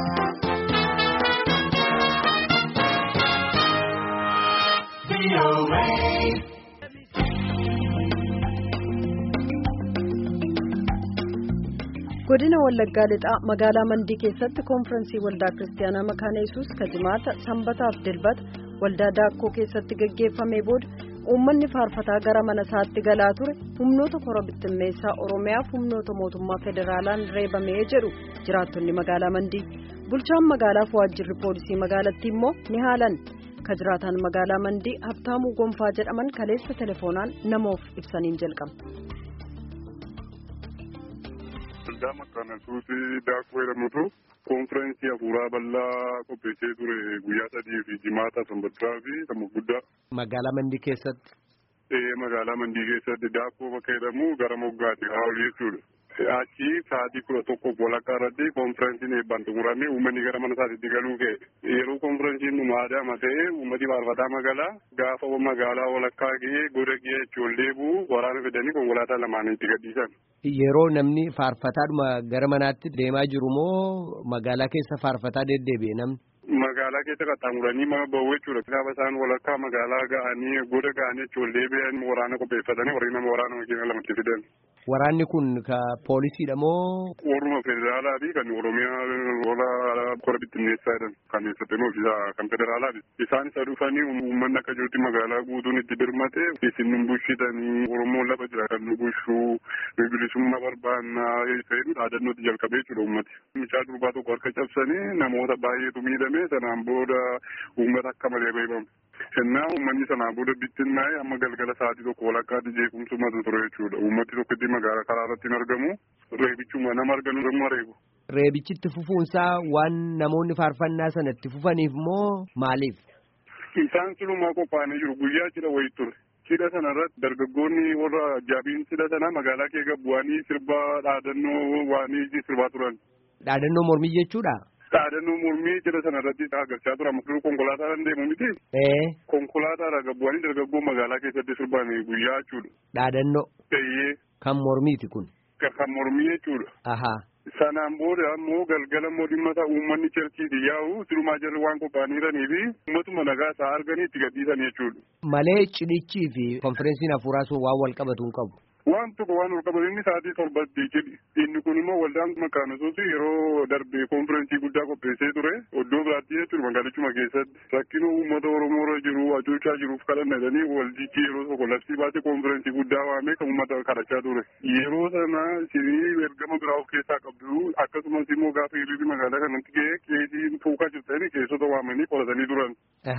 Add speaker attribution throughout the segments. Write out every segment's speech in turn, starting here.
Speaker 1: godina wallaggaa lixaa magaalaa mandii keessatti koonfirensii waldaa kiristaanaa makaana yesuus ka jimaata sanbataaf dilbata waldaa daakkoo keessatti gaggeeffamee booda uummanni faarfataa gara mana isaatti galaa ture humnoota kora bittimmeessaa oromiyaaf humnoota mootummaa federaalaan reebamee jedhu jiraattonni magaalaa mandii bulchaan magaalaaf waajjirri poolisii magaalattii immoo ni haalan ka jiraataan magaalaa mandii habtaamuu gonfaa jedhaman kaleessa telefoonaan namoof ibsaniin jalqaba.
Speaker 2: waldaa makaana yesuusii daakkoo jedhamutu koonfirensii hafuuraa bal'aa qopheessee ture guyyaa sadii fi jimaata sanbataa fi kan guddaa.
Speaker 3: Magaalaa Mandii keessatti.
Speaker 2: Ee magaalaa Mandii keessatti daakkoo bakka jedhamu gara moggaatti haa jechuudha. Achi sa'aatii kudha tokkoof walakkaa irratti koonfirensiin eebbaan xumuramee uummanni gara mana isaatti galuu ka'e. Yeroo koonfirensiin nu maadaama ta'e uummati faarfataa magaalaa gaafa magaalaa walakkaa ga'ee goda ga'ee ijoollee bu'u waraana fidanii konkolaataa lamaan itti gadhiisan.
Speaker 3: Yeroo namni faarfataadhuma gara manaatti deemaa jiru moo magaalaa keessa faarfataa deddeebi'e namni?
Speaker 2: Magaalaa keessa qaxxaamuranii mana bahu jechuudha. Gaafa isaan walakkaa magaalaa ga'anii goda ga'anii ijoollee ba'anii waraana qopheeffatanii warri nama waraana makiina lamatti fidan.
Speaker 3: Waraanni kun ka poolisiidha moo?
Speaker 2: Warruma federaalaa fi kan Oromiyaa lola kora bittinneessaa jedhan kan eessatti ofiisaa kan federaalaati. Isaan isa dhufanii uummanni akka jirutti magaalaa guutuun itti birmate isin nu bushitanii Oromoon lafa jira kan nu bushuu bilisummaa barbaannaa jedhu dhaadannootti jalqabee jechuudha uummati. Mucaa durbaa tokko harka cabsanii namoota baay'eetu miidhame sanaan booda uummata akka malee beekamu. Kennaa uummanni sanaan booda bittinnaa'e amma galgala sa'aatii tokko walakkaatti jeequmsumatu ture jechuudha. Uummati tokkotti magaalaa karaa irratti hin argamu. Reebichuma nama arganu immoo reebu.
Speaker 3: Reebichitti fufuunsaa waan namoonni faarfannaa sana itti fufaniif moo maaliif?
Speaker 2: Isaan silumaa qophaa'anii jiru guyyaa cidha wayii ture. Cidha sana irratti dargaggoonni warra ajaa'ibiin cidha sana magaalaa keessa bu'anii sirbaa dhaadannoo waanii sirbaa turan.
Speaker 3: Dhaadannoo mormii jechuudha?
Speaker 2: Dhaadannoo mormii cidha sana irratti agarsiisaa tura. Amma konkolaataan deemu miti.
Speaker 3: Ee.
Speaker 2: Konkolaataa bu'anii dargaggoo magaalaa keessatti sirbaan guyyaa jechuudha.
Speaker 3: Dhaadannoo.
Speaker 2: Eeyyee.
Speaker 3: Kan mormiiti kun.
Speaker 2: Kan mormii jechuudha.
Speaker 3: Ahaa.
Speaker 2: Sanaan booda ammoo galgala immoo dhimma isaa uummanni cherchiiti yaa'u silumaa jalli waan qophaa'aniiranii fi uummatuma nagaa isaa arganii itti gadhiisan jechuudha.
Speaker 3: Malee cidhichii fi konferensiin hafuuraa sun waan wal qabatu hin qabu.
Speaker 2: Waan tokko waan wal qabatu inni sa'aatii torbatti cidhi. Inni kun immoo waldaan makaana yesuus yeroo darbe konferensii guddaa qopheessee ture iddoo biraatti jechuudha magaalichuma keessatti. Rakkina uummata Oromoo irra jiru hacuucaa jiruuf kadhannatanii waldichi yeroo tokko labsii baasee konferensii guddaa waamee kan uummata kadhachaa ture. Yeroo sana isinii ergama biraa of keessaa qabdu akkasumas immoo gaafa hiriirri magaalaa kanatti ga'ee keesii tuukaa jirtanii keessota waamanii qoratanii turan.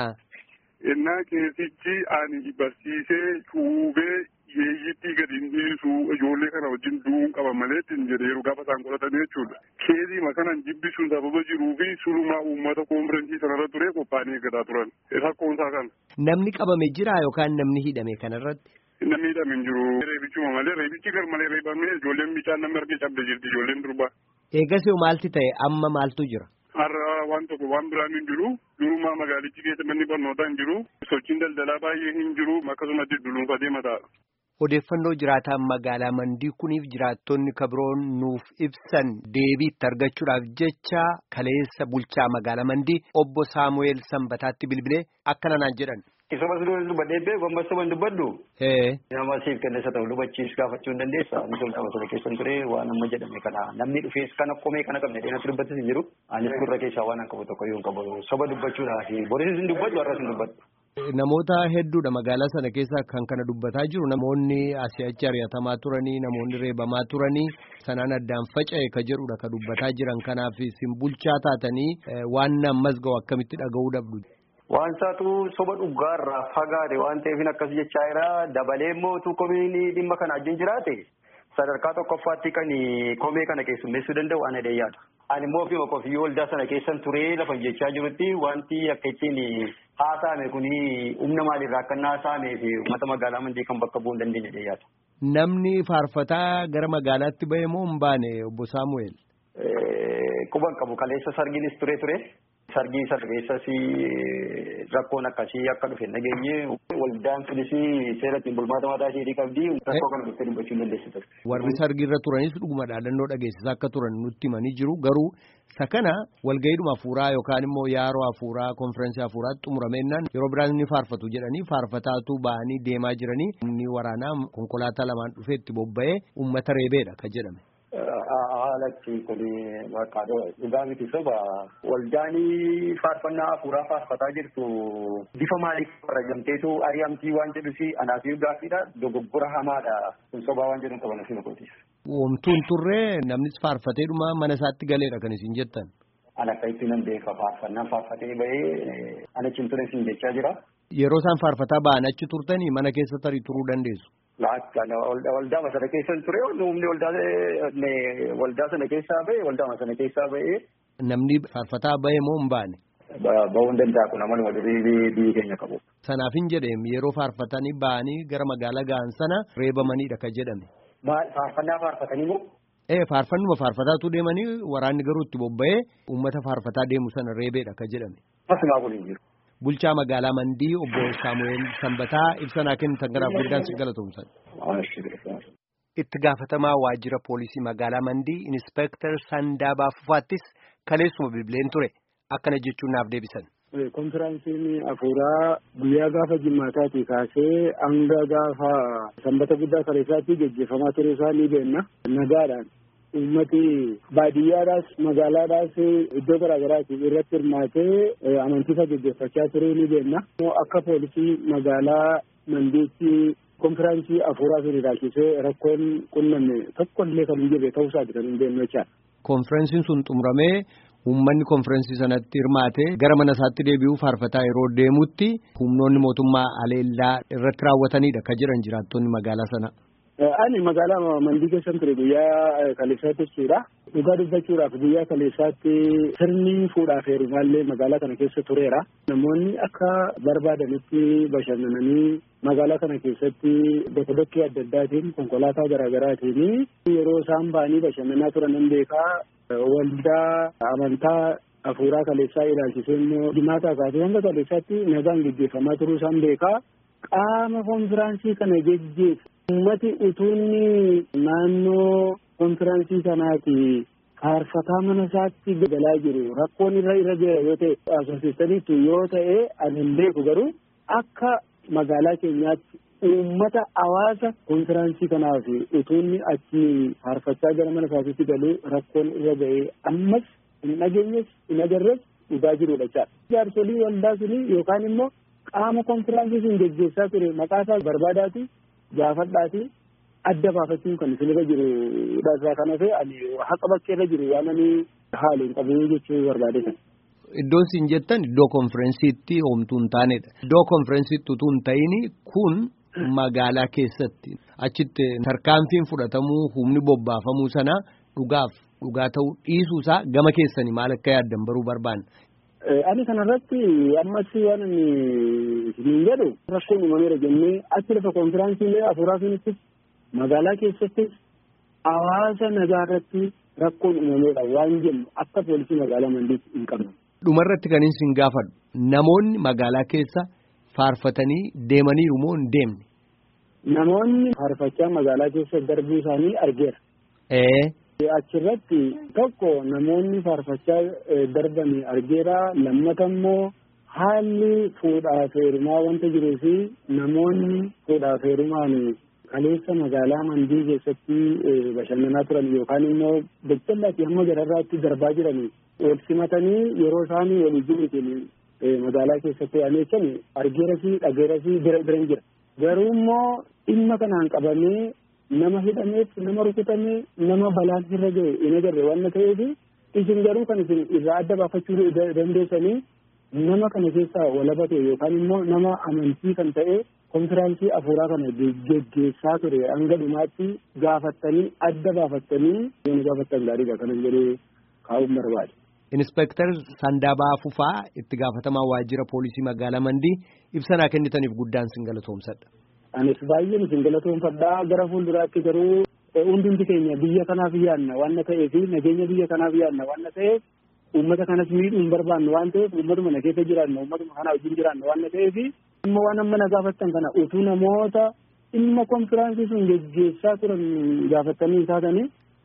Speaker 2: Innaa keessichi ani barsiisee cuubee yeeyyittii gadi hin dhiisu ijoollee kana wajjin du'uun qaba malee ittiin jedhee yeroo gaafa isaan qoratanii jechuudha. Keezii makanan jibbisuun sababa jiruu fi sulumaa uummata koonfirensii sanarra ture qophaa'anii eeggataa turan. Rakkoonsaa kana.
Speaker 3: Namni qabame jira yookaan namni hidhame kanarratti?
Speaker 2: Namni hidhame hin jiru. Reebichuma malee reebichi gar malee reebamee ijoolleen bichaan namni argee cabde jirti ijoolleen durbaa.
Speaker 3: Eegasii maalti ta'e amma maaltu jira?
Speaker 2: Har'a waan tokko waan biraan hin jiru. Durumaa magaalichi keessa manni barnootaa hin jiru. Sochiin daldalaa baay'ee hin jiru. Akkasumas dullumfatee mataadha.
Speaker 3: Odeeffannoo jiraataan magaalaa mandii kuniif jiraattonni kabiroon nuuf ibsan deebiitti argachuudhaaf jecha kaleessa bulchaa magaalaa mandii obbo Saamu'eel Sanbataatti bilbilee akkana naan jedhan.
Speaker 4: Isuma sun dubbadhee beeku ammas waan dubbadhu. Nama siif kenneessa ta'u lubachiis gaafachuu hin dandeessa. Ani tolta masala keessan ture waan amma jedhame kana namni dhufees kana qomee kana qabne dheeratti dubbatis hin jiru. Anis gurra keessaa waan an qabu tokko yoo hin qabu soba dubbachuudhaaf borisis hin dubbadhu har'as hin dubbadhu.
Speaker 3: Namoota hedduudha magaalaa sana keessa kan kana dubbataa jiru namoonni asii achi ari'atamaa turanii namoonni reebamaa turanii sanaan addaan faca'e ka jedhudha ka dubbataa jiran kanaaf isin bulchaa taatanii waan ammas ga'u akkamitti dhaga'uu dhabdu.
Speaker 4: Waan isaatu soba dhugaarraa fagaate waan ta'eef akkas jechaa jira dabalee immoo utuu komiin dhimma kana wajjin jiraate sadarkaa tokkoffaatti kan komee kana keessummeessuu danda'u ana dheeyyaadha. Ani immoo ofii qofiyyoo waldaa sana keessan turee lafa jechaa jirutti wanti akka ittiin haasa'ame kun humna maaliirraa akka inni haasa'amee fi uummata magaalaa mandii kan bakka bu'uu hin dandeenye dheeyyaadha.
Speaker 3: Namni faarfataa gara magaalaatti bahe moo hin baane obbo Saamu'eel?
Speaker 4: Quban qabu kaleessa sargiinis ture ture. Sargii sana keessas rakkoon akkasii akka dhufe nageenye waldaan sunis seera ittiin bulmaata mataa ishee qabdi rakkoo kana dhuftee dubbachuu hin dandeessitu.
Speaker 3: Warri sargiirra turanis dhuguma dhaadannoo dhageessisaa akka turan nutti himanii jiru garuu Isa kana walgayiidhuma hafuuraa yookaan immoo yaaroo hafuuraa konfiraansii hafuuraa xumuramennaan yeroo biraan ni faarfatu jedhanii faarfataatu ba'anii deemaa jiranii humni waraanaa konkolaataa lamaan dhufee itti bobba'ee uummata reebeedha kan jedhame.
Speaker 4: Haalatti kun maqaadha dhugaa miti soba waldaanii faarfannaa hafuuraa faarfataa jirtu bifa maaliif rajamteetu ari'amtii waan jedhusi anaafii gaaffiidha dogoggora hamaadha kun sobaa waan jedhu qaban ofiin okooti.
Speaker 3: Womtuun turree namnis faarfateedhuma mana isaatti galeedha kan isin jettan.
Speaker 4: Ana akka itti nan beeka faarfannaan faarfatee bahee ana cimtuun isin jechaa jira.
Speaker 3: Yeroo isaan faarfataa ba'an achi turtanii mana keessa tarii turuu dandeessu.
Speaker 4: Waldaa sana keessa ture humni waldaa sana keessaa ba'e waldaa sana keessaa ba'e.
Speaker 3: Namni faarfataa ba'e moo hin baane?
Speaker 4: Ba'uu hin danda'a kun amaluma durii biyyi keenya qabu.
Speaker 3: Sanaaf hin jedheem yeroo faarfatanii ba'anii gara magaalaa ga'an sana reebamaniidha kan jedhame.
Speaker 4: Faarfannaa faarfatanii moo?
Speaker 3: Ee faarfannuma faarfataatu deemanii waraanni garuu itti bobba'ee uummata faarfataa deemu sana reebeedha kan jedhame.
Speaker 4: Asumaa kun hin jiru.
Speaker 3: Bulchaa magaalaa Mandii obbo Saamu'eel Sanbataa ibsanaa kennitan garaaf guddaan si galatoomsan. Itti gaafatamaa waajjira poolisii magaalaa Mandii Inispeektar Sandaabaa Fufaattis kaleessuma bilbileen ture akkana jechuun naaf deebisan.
Speaker 5: Konfiraansiin hafuuraa guyyaa gaafa jimmaataatii kaasee hanga gaafa sanbata guddaa kaleessaatti gaggeeffamaa ture isaa ni beenna. Nagaadhaan uummati baadiyyaadhaas magaalaadhaas iddoo garaagaraati irratti hirmaatee amantiisa gaggeeffachaa ture ni beenna. Akka poolisii magaalaa Mandiitti konfiraansii hafuuraa fi ilaalchisee rakkoon qunnamne tokko illee kan hin jirre ta'uusaati kan hin beeknu jechaadha.
Speaker 3: Konfiraansiin sun xumuramee uummanni konfiraansii sanatti hirmaatee gara mana isaatti deebi'uu faarfataa yeroo deemutti humnoonni mootummaa aleellaa irratti raawwatanidha kan jiran jiraattonni magaalaa sana.
Speaker 5: Ani magaalaa Mandii keessan ture guyyaa kaleessaatti jechuudha. Dhugaa dubbachuudhaaf guyyaa kaleessaatti sirni fuudhaaf heerumaallee magaalaa kana keessa tureera. Namoonni akka barbaadanitti bashannananii magaalaa kana keessatti bakka bakkee adda addaatiin konkolaataa garaagaraatiin yeroo isaan ba'anii bashannanaa turan nan beekaa waldaa amantaa hafuuraa kaleessaa ilaalchisee immoo jimaataa kaasee hanga kaleessaatti nagaan gaggeeffamaa turuu isaan beekaa. Qaama konfiraansii kana geggeessu uummati utuunni naannoo konfiraansii kanaati faarfataa mana isaatti galaa jiru rakkoon irra irra jira yoo ta'e asoosistaniitu yoo ta'e ani hin beeku garuu akka magaalaa keenyaatti uummata hawaasa konfiraansii kanaaf utuunni achi faarfachaa gara mana isaatti galuu rakkoon irra ga'ee ammas hin dhageenyes hin agarres dhugaa jirudha jechaadha. Jaarsolii waldaa suni yookaan immoo qaama konfiraansii sun geggeessaa ture maqaa isaa barbaadaati gaafadhaati adda baafachuun kan isin irra jiru irraa kan hafe ani haqa bakkee irra jiru waan ani haala hin qabu jechuu barbaade kan.
Speaker 3: Iddoon isin jettan iddoo konfiraansiitti homtuu hin taanedha. Iddoo konfiraansiitti utuu hin ta'in kun magaalaa keessatti achitti tarkaanfiin fudhatamuu humni bobbaafamuu sana dhugaaf dhugaa ta'uu dhiisuusaa gama keessanii maal akka yaaddan baruu barbaanna.
Speaker 5: Ani kanarratti ammas waan ani hin jedhu rakkoon uumameera jennee achi lafa konfiraansii hafuuraa keessatti magaalaa keessatti hawaasa nagaa irratti rakkoon uumameera waan jennu akka poolisii magaalaa mandiitti hin qabnu.
Speaker 3: Dhumarratti kan isin gaafadhu namoonni magaalaa keessa faarfatanii deemaniiru moo hin deemne?
Speaker 5: Namoonni faarfachaa magaalaa keessa darbuu isaanii argeera.
Speaker 3: Ee.
Speaker 5: Achirratti tokko namoonni faarfachaa darban argeera lammata immoo haalli fuudhaaf heerumaa wanta jiruu fi namoonni fuudhaaf heerumaan kaleessa magaalaa mandii keessatti bashannanaa turan yookaan immoo daldalaatii hamma gararraatti darbaa jiran wal simatanii yeroo isaan walii jiruutiin magaalaa keessatti aneechan argeera fi dhageera fi bira biran jira. Garuu immoo dhimma kanaan qabamee nama hidhameef nama rukutamee nama balaan irra ga'e hin agarre waan ta'eef isin garuu kan isin irraa adda baafachuu dandeessanii nama kana keessaa walaba ta'e yookaan immoo nama amantii kan ta'e konfiraansii hafuuraa kana geggeessaa ture hanga dhumaatti gaafattanii adda baafattanii yoo gaafattan gaariidha kanan jedhee kaa'uun barbaade.
Speaker 3: Inspektar Sandaabaa Fufaa itti gaafatamaa waajjira poolisii magaalaa Mandii ibsanaa kennitaniif guddaan sin galatoomsadha.
Speaker 5: Anis baay'een isin galatoomfadhaa gara fuulduraatti garuu hundumti keenya biyya kanaaf yaadna waan ta'eef nageenya biyya kanaaf yaadna waan ta'eef uummata kanas miidhuu hin barbaannu waan ta'eef uummatuma na keessa jiraanna uummatuma kana wajjin jiraanna waan ta'eef amma waan amma na gaafattan kana utuu namoota dhimma konfiraansii sun geggeessaa turan gaafattanii taatanii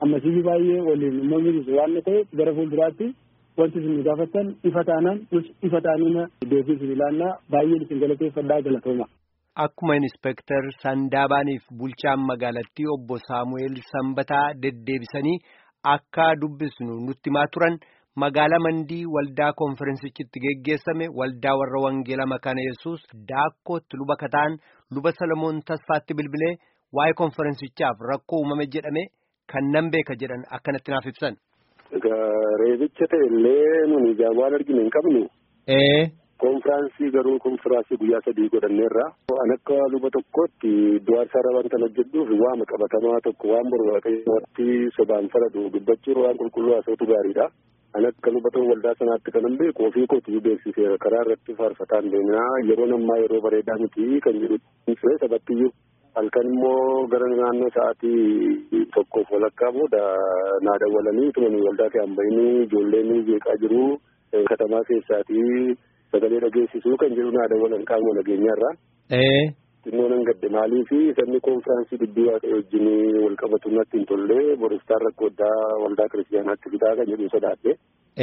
Speaker 5: ammasii baay'ee waliin uummanni jiru waan ta'eef gara fuulduraatti wanti isin nu gaafattan ifa taanaan nus ifa taanina deebii isin ilaannaa baay'een isin galateeffadhaa galatooma.
Speaker 3: Akkuma Inspektar Sandaabaaniif bulchaan magaalattii obbo Saamu'eel Sanbataa deddeebisanii akka dubbisnu nutti himaa turan magaalaa Mandii waldaa konferensichitti geggeessame waldaa warra Wangeela Makaana Yesuus daakkootti luba kataan luba Salomoon Tasfaatti bilbilee waa'ee konferensichaaf rakkoo uumame jedhame kan nan beeka jedhan akkanatti naaf ibsan.
Speaker 6: Egaa reebicha ta'e illee nuni ijaan waan arginu hin qabnu.
Speaker 3: Ee.
Speaker 6: Konfiraansii garuu konfiraansii guyyaa sadii godhanneerra. An akka luba tokkootti du'aa isaarra waan kan hojjedhuuf waama qabatamaa tokko waan barbaaqeetti sobaan faradu dubbachuun waan qulqulluu haasawutu gaariidha. An akka luba ta'u waldaa sanaatti kanan beeku ofii kootu beeksiseera karaa irratti faarfataan deemaa yeroo ammaa yeroo bareedaa miti kan jedhu sabattiyyuu. Halkan immoo gara naannoo sa'aatii tokkoof walakkaa booda naa dawwalanii tumanii waldaa kan bahanii ijoolleen jeeqaa jiru katamaa keessaatii. sagalee dhageessisuu kan jedhu naa dawwalan qaama nageenyaarraa. Xinnoo nan gadde maalii fi sabni konfiraansii dubbii waaqayyo wajjin wal qabatu natti hin tolle boristaan rakkoo addaa waldaa kiristiyaanaatti fidaa kan jedhu sodaadhe.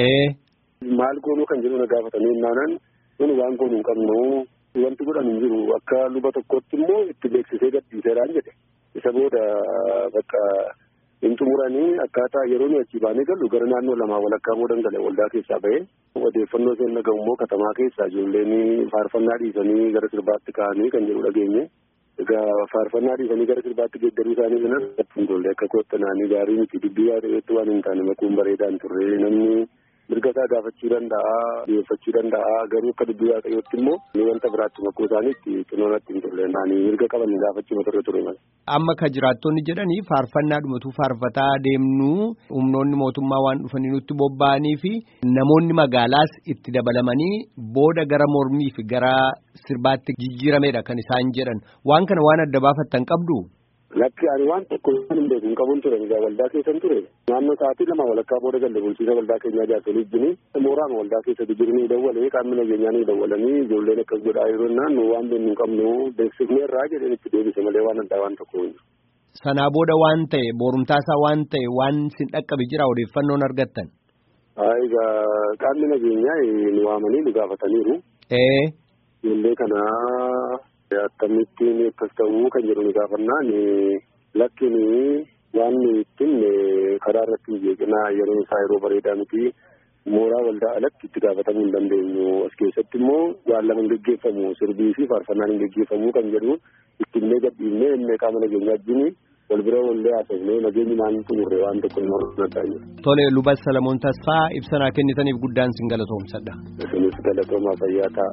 Speaker 6: Maal goonuu kan jedhu na gaafatanii naanan nuni waan goonuu hin qabnu wanti godhan hin jiru akka luba tokkotti immoo itti beeksisee gadhiiseeraan jedhe. Isa booda bakka hin xumuranii akkaataa yeroo nuyi achi baanee gallu gara naannoo lamaa walakkaa boodan gale waldaa keessaa bahee odeeffannoo isheen dhagahu immoo katamaa keessaa ijoolleen faarfannaa dhiisanii gara sirbaatti ka'anii kan jedhu dhageenye. Egaa faarfannaa dhiisanii gara sirbaatti geeddaruu isaanii kanas ijoollee akka koottanaanii gaarii miti dubbii waaqayyootti waan hin taane makuun bareedaan turre namni mirga isaa gaafachuu danda'a dhiyeeffachuu danda'a garuu akka dubbii waaqayyootti immoo ni wanta biraatti makuu isaaniitti xinoonatti hin turre naanii mirga qaban gaafachuu turre ture mala.
Speaker 3: Amma ka jiraattonni jedhanii faarfannaa dhumatu faarfataa deemnuu humnoonni mootummaa waan dhufanii nutti bobba'anii fi namoonni magaalaas itti dabalamanii booda gara mormii fi gara sirbaatti jijjiirameedha kan isaan jedhan waan kana waan adda baafattan qabdu.
Speaker 6: Lakki ani waan tokko waan hin beeku hin qabuun ture egaa waldaa keessan ture naannoo sa'aatii lama walakkaa booda galle bulchiisa waldaa keenyaa jaarsolii wajjin mooraan waldaa keessatti jiranii dawwalee qaamni nageenyaa ni dawwalanii ijoolleen akkas godhaa yeroo naan waan beeknu hin qabnu beeksifneerraa jedheen itti deebise malee waan addaa waan tokko hin
Speaker 3: Sanaa booda waan ta'e boorumtaasaa waan ta'e waan sin dhaqqabe jira odeeffannoon argattan.
Speaker 6: Egaa qaamni nageenyaa nu waamanii nu gaafataniiru.
Speaker 3: Ee.
Speaker 6: Ijoollee kanaa. Akkamittiin akkas ta'uu kan jedhu ni gaafannaan lakkin waan ittiin karaa irratti hin jeeqinaa yeroo isaa yeroo bareedaa miti mooraa waldaa alatti itti gaafatamuu hin dandeenyu as keessatti immoo waan lama hin geggeeffamu sirbii fi faarfannaan hin geggeeffamu kan jedhu ittinnee gadhiifnee innee qaama nageenyaa wajjin wal bira wallee haasofnee nageenyi maan xumurre waan tokko hin hordofataa jiru.
Speaker 3: Tole luba Salamoon Tasfaa ibsanaa kennitaniif guddaan sin galatoomsadha.
Speaker 6: Isinis galatoomaa fayyaa ta'a.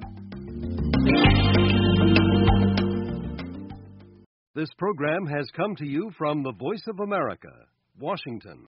Speaker 7: This program has come to you from the Voice of America, Washington.